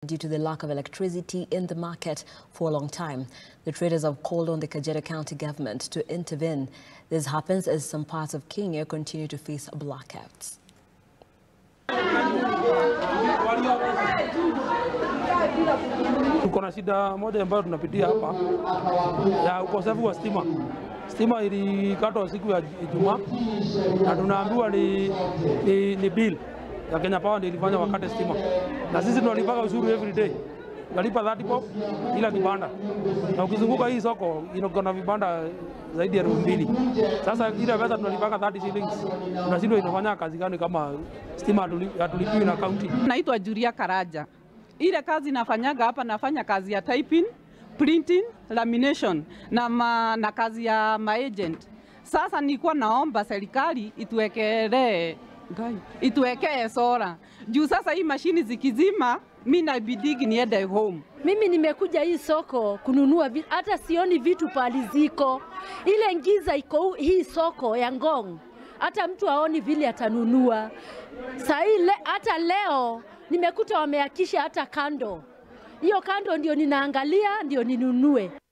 due to the lack of electricity in the market for a long time. The traders have called on the Kajiado County government to intervene. This happens as some parts of Kenya continue to face blackouts. Tuko na shida moja ambayo tunapitia hapa ya ukosefu wa stima. Stima ilikatwa siku ya Ijumaa na tunaambiwa ni, ni, ni bill ya Kenya Power ndio ilifanya wakate stima, na sisi tunalipaga ushuru every day, tunalipa 30 bob kila kibanda, na ukizunguka hii soko iko na vibanda zaidi ya elfu mbili. Sasa ile pesa tunalipaga 30 shillings, tunashindwa inafanya kazi gani kama stima hatuli- hatulipiwi na kaunti. Naitwa Julia Karaja. Ile kazi nafanyaga hapa, nafanya kazi ya typing, printing, lamination na, ma, na kazi ya maagent. Sasa nilikuwa naomba serikali ituwekelee ngai, ituwekee sora juu sasa hii mashini zikizima, mi nabidigi niende home. Mimi nimekuja hii soko kununua vi- hata sioni vitu pali ziko. Ile ngiza iko hu- hii soko ya Ngong, hata mtu aoni vile atanunua. Saa hii le, hata leo nimekuta wameakisha hata kando, hiyo kando ndio ninaangalia ndio ninunue.